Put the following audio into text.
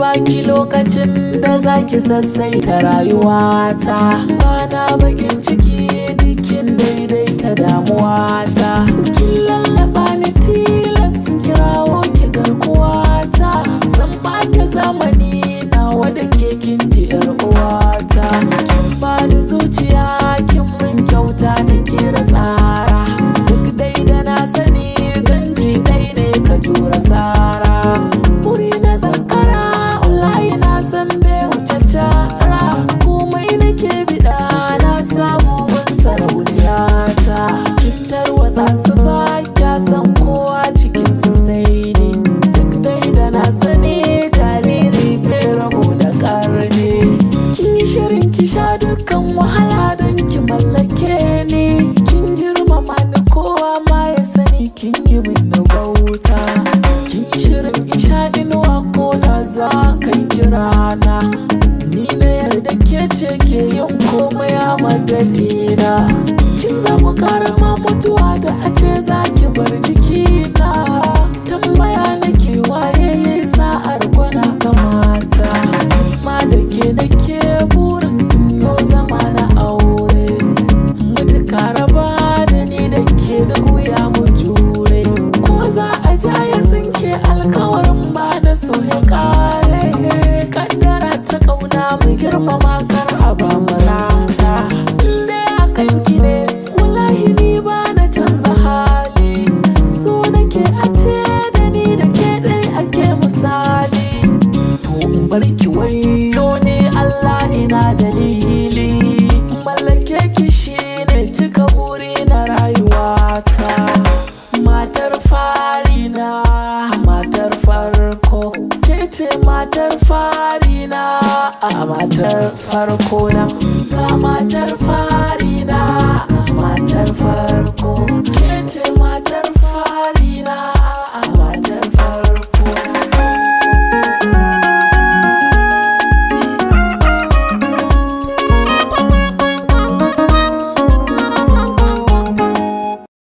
baki lokacin da zaki sassaita rayuwata bana bakin ciki dukkin daidaita damuwata kin lallaba ni tilas in kirawo ki garkuwata zan baki zamani nawa da ke kin ji yar uwata kin bani zuciya kin min kyauta ta kira tsara duk dai da na sani ganji dai ne ka jura sara wuri na zakara wallahi na san bai wuce cara komai nake bida na samu gun sarauniyata kin tarwatsa su ba kya san kowa cikin su sai ni duk dai da na sani jariri bai rabo da karni kin yi shirin ki sha dukkan wahala don ki mallake ni kin girmama ni kowa ma ya sani kin yi min bauta kin yi shirin isha inuwa ko da za ka yi kirana ni na yarda ke ce ke yin komai a madadina kin zama karama mutuwa da a ce za ki bar jikina tambaya nake waye ya yi sa'ar gwana kamata ma da ke nake burin yau zama na aure mutu raba da ni da ke da wuya mu jure ko za a ja ya tsinke alkawarin ba na so ya kare kaddara ta kauna mu girmama kar a ba mu rata inda ya kanki ne wallahi ni ba na canza hali so nake a ce da ni da ke dai ake misali to in bar ki wayo ni Allah ina dalili mallake ki shine cika buri na rayuwata matar fari na matar farko ke ce matar fari na a matar farko na ga matar fari na matar farko ke ce matar